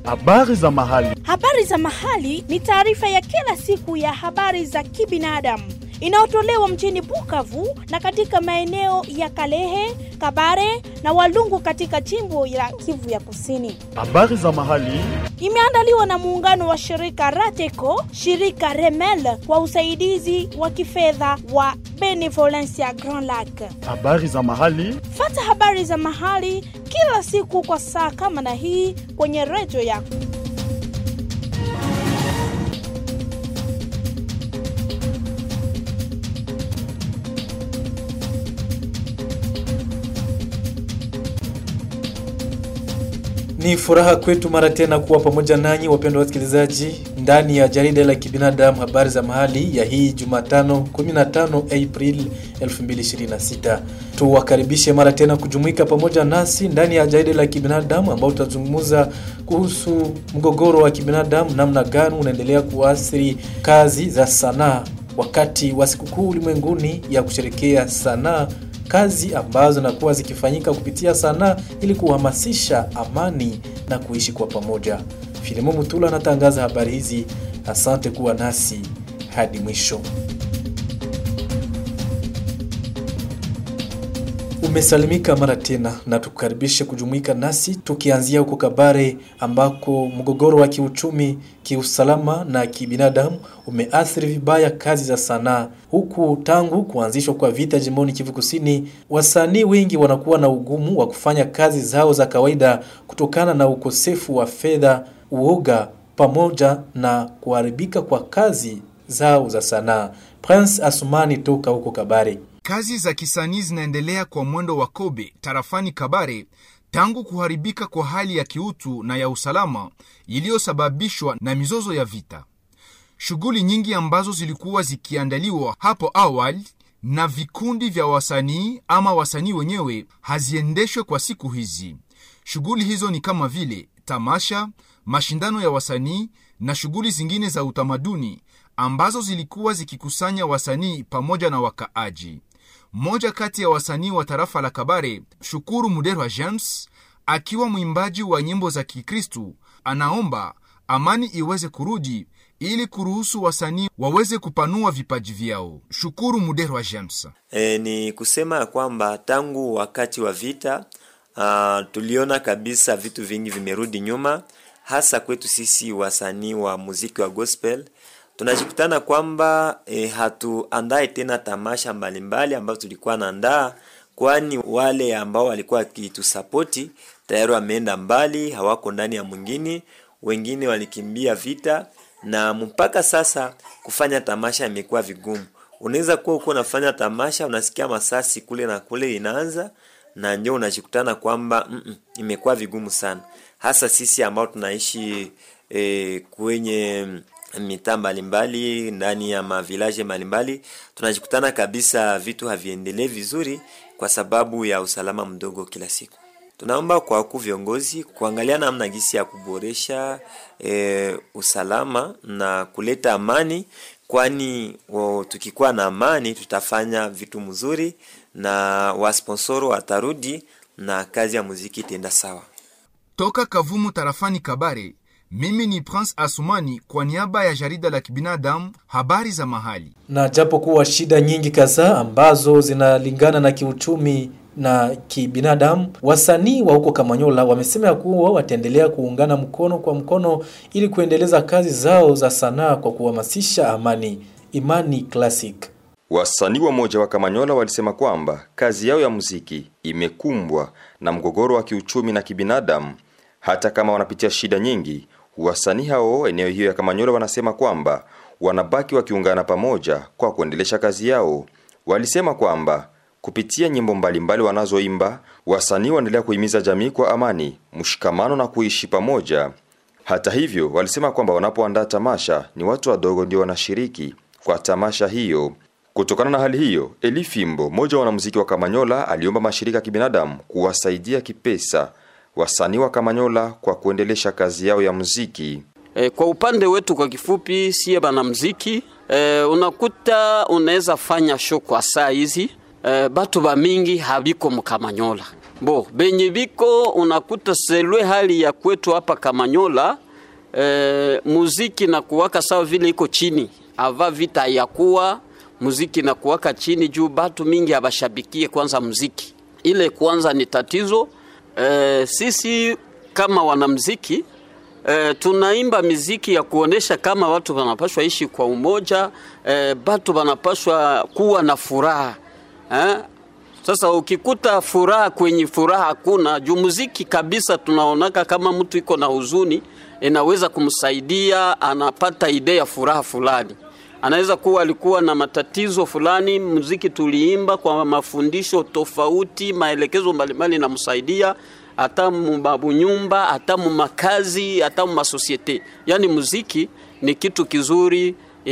Habari za mahali. Habari za mahali ni taarifa ya kila siku ya habari za kibinadamu inayotolewa mjini Bukavu na katika maeneo ya Kalehe, Kabare na Walungu katika jimbo la Kivu ya Kusini. Habari za mahali. Imeandaliwa na muungano wa shirika Rateco, shirika Remel kwa usaidizi wa kifedha wa Benevolencia Grand Lac. Habari za mahali. Fata habari za mahali kila siku kwa saa kama na hii kwenye redio yako. Ni furaha kwetu mara tena kuwa pamoja nanyi wapendwa wasikilizaji ndani ya jarida la kibinadamu habari za mahali ya hii Jumatano 15 April 2026. Tuwakaribishe mara tena kujumuika pamoja nasi ndani ya jarida la kibinadamu ambao tutazungumza kuhusu mgogoro wa kibinadamu, namna gani unaendelea kuathiri kazi za sanaa wakati wa sikukuu ulimwenguni ya kusherekea sanaa kazi ambazo zinakuwa zikifanyika kupitia sanaa ili kuhamasisha amani na kuishi kwa pamoja. Filimo Mutula anatangaza habari hizi. Asante kuwa nasi hadi mwisho. Umesalimika mara tena na tukukaribishe kujumuika nasi tukianzia huko Kabare ambako mgogoro wa kiuchumi, kiusalama na kibinadamu umeathiri vibaya kazi za sanaa, huku tangu kuanzishwa kwa vita jimboni Kivu Kusini, wasanii wengi wanakuwa na ugumu wa kufanya kazi zao za kawaida kutokana na ukosefu wa fedha, uoga pamoja na kuharibika kwa kazi zao za sanaa. Prince Asumani toka huko Kabare. Kazi za kisanii zinaendelea kwa mwendo wa kobe tarafani Kabare tangu kuharibika kwa hali ya kiutu na ya usalama iliyosababishwa na mizozo ya vita. Shughuli nyingi ambazo zilikuwa zikiandaliwa hapo awali na vikundi vya wasanii ama wasanii wenyewe haziendeshwe kwa siku hizi. Shughuli hizo ni kama vile tamasha, mashindano ya wasanii na shughuli zingine za utamaduni ambazo zilikuwa zikikusanya wasanii pamoja na wakaaji. Mmoja kati ya wasanii wa tarafa la Kabare, Shukuru Muderwa James, akiwa mwimbaji wa nyimbo za Kikristu, anaomba amani iweze kurudi ili kuruhusu wasanii waweze kupanua vipaji vyao. Shukuru Muderwa James. E, ni kusema ya kwamba tangu wakati wa vita uh, tuliona kabisa vitu vingi vimerudi nyuma, hasa kwetu sisi wasanii wa muziki wa gospel tunajikutana kwamba e, hatuandae tena tamasha mbalimbali ambazo tulikuwa naandaa, kwani wale ambao walikuwa wakitusapoti tayari wameenda mbali, hawako ndani ya mwingine, wengine walikimbia vita, na mpaka sasa kufanya tamasha imekuwa vigumu. Unaweza kuwa uko unafanya tamasha, unasikia masasi kule na kule inaanza, na ndio unajikutana kwamba mm -mm, imekuwa vigumu sana, hasa sisi ambao tunaishi e, kwenye mitaa mbalimbali ndani ya mavilaje mbalimbali, tunajikutana kabisa vitu haviendelee vizuri kwa sababu ya usalama mdogo kila siku. Tunaomba kwa wakuu viongozi kuangalia namna gisi ya kuboresha e, usalama na kuleta amani, kwani tukikuwa na amani tutafanya vitu mzuri na wasponsoro watarudi na kazi ya muziki itaenda sawa. Toka Kavumu tarafani Kabare, mimi ni Prince Asumani kwa niaba ya jarida la kibinadamu habari za mahali. Na japo kuwa shida nyingi kadhaa ambazo zinalingana na kiuchumi na kibinadamu, wasanii wa huko Kamanyola wamesema ya kuwa wataendelea kuungana mkono kwa mkono ili kuendeleza kazi zao za sanaa kwa kuhamasisha amani. Imani Classic. Wasanii wa moja wa Kamanyola walisema kwamba kazi yao ya muziki imekumbwa na mgogoro wa kiuchumi na kibinadamu. Hata kama wanapitia shida nyingi, wasanii hao eneo hiyo ya Kamanyola wanasema kwamba wanabaki wakiungana pamoja kwa kuendelesha kazi yao. Walisema kwamba kupitia nyimbo mbalimbali wanazoimba, wasanii waendelea kuhimiza jamii kwa amani, mshikamano na kuishi pamoja. Hata hivyo, walisema kwamba wanapoandaa tamasha ni watu wadogo ndio wanashiriki kwa tamasha hiyo. Kutokana na hali hiyo, Eli Fimbo, mmoja wa wanamuziki wa Kamanyola, aliomba mashirika ya kibinadamu kuwasaidia kipesa wasanii wa Kamanyola kwa kuendelesha kazi yao ya muziki. E, kwa upande wetu kwa kifupi, siye bana muziki e, unakuta unaweza fanya show kwa saa hizi eh, batu ba mingi habiko mkamanyola bo benye biko unakuta selwe hali ya kwetu hapa Kamanyola eh, muziki na kuwaka sawa vile iko chini ava vita ya kuwa muziki na kuwaka chini juu batu mingi abashabikie kwanza muziki ile kwanza ni tatizo eh, sisi kama wanamuziki eh, tunaimba miziki ya kuonesha kama watu wanapashwa ishi kwa umoja eh, batu wanapashwa kuwa na furaha eh? Sasa ukikuta furaha kwenye furaha hakuna juu muziki kabisa, tunaonaka kama mtu iko na huzuni inaweza kumsaidia, anapata idea ya furaha fulani. Anaweza kuwa alikuwa na matatizo fulani, muziki tuliimba kwa mafundisho tofauti, maelekezo mbalimbali namsaidia hata mubabu nyumba, hata mumakazi, hata mumasosiete. Yani muziki ni kitu kizuri,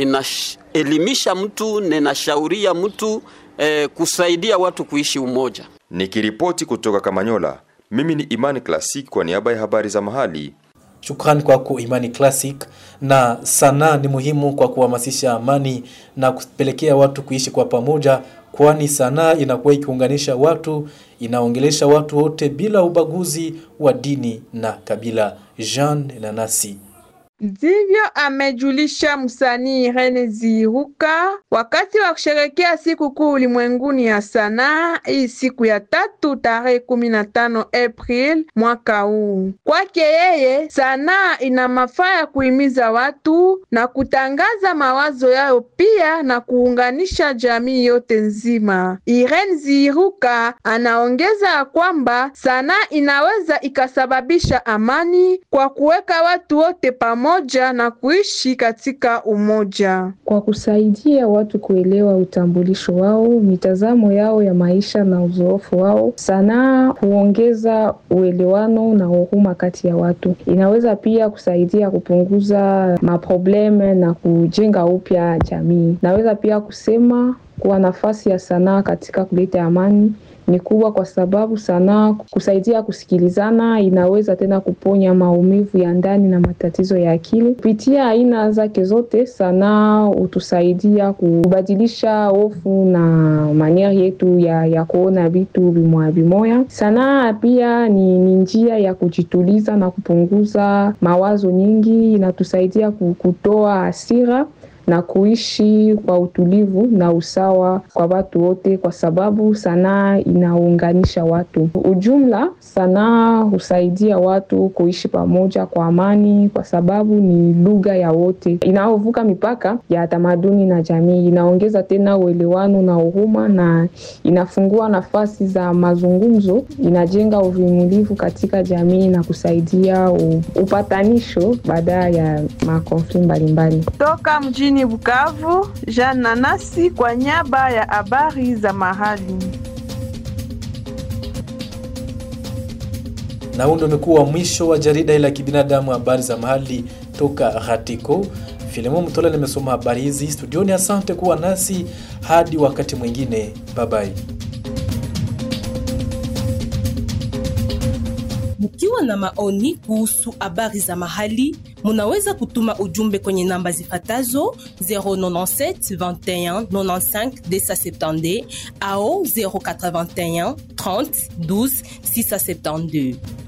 inaelimisha mtu na inashauria mtu eh, kusaidia watu kuishi umoja. Nikiripoti kutoka Kamanyola, mimi ni Imani Classic kwa niaba ya habari za mahali. Shukrani kwako Imani Classic. Na sanaa ni muhimu kwa kuhamasisha amani na kupelekea watu kuishi kwa pamoja, kwani sanaa inakuwa ikiunganisha watu, inaongelesha watu wote bila ubaguzi wa dini na kabila. Jean Nanasi Ndivyo amejulisha msanii Rene Ziruka wakati wa kusherekea siku kuu ulimwenguni ya sanaa hii siku ya tatu tarehe kumi na tano April mwaka huu. Kwake yeye, sanaa ina mafaa ya kuhimiza watu na kutangaza mawazo yao, pia na kuunganisha jamii yote nzima. Irene Ziruka anaongeza ya kwamba sanaa inaweza ikasababisha amani kwa kuweka watu wote pamoja moja na kuishi katika umoja. Kwa kusaidia watu kuelewa utambulisho wao, mitazamo yao ya maisha na uzoefu wao, sanaa huongeza uelewano na huruma kati ya watu. Inaweza pia kusaidia kupunguza maprobleme na kujenga upya jamii. Naweza pia kusema kuwa nafasi ya sanaa katika kuleta amani ni kubwa kwa sababu sanaa kusaidia kusikilizana, inaweza tena kuponya maumivu ya ndani na matatizo ya akili. Kupitia aina zake zote, sanaa hutusaidia kubadilisha hofu na manieri yetu ya, ya kuona vitu vimoya vimoya. Sanaa pia ni, ni njia ya kujituliza na kupunguza mawazo nyingi, inatusaidia kutoa hasira na kuishi kwa utulivu na usawa kwa watu wote, kwa sababu sanaa inaunganisha watu. Ujumla, sanaa husaidia watu kuishi pamoja kwa amani, kwa sababu ni lugha ya wote inayovuka mipaka ya tamaduni na jamii. Inaongeza tena uelewano na huruma, na inafungua nafasi za mazungumzo, inajenga uvumilivu katika jamii na kusaidia upatanisho baada ya makonfli mbalimbali. Toka mjini Bukavu, Jean Nanasi kwa niaba ya habari za mahali. Na huu ndio umekuwa mwisho wa jarida la kibinadamu habari za mahali toka Ratiko. Filemon Mtola nimesoma habari hizi studioni. Asante kuwa nasi hadi wakati mwingine, bye bye. Mkiwa na maoni kuhusu habari za mahali, munaweza kutuma ujumbe kwenye namba zifatazo 097 21 95 270 au 081 30 12 672.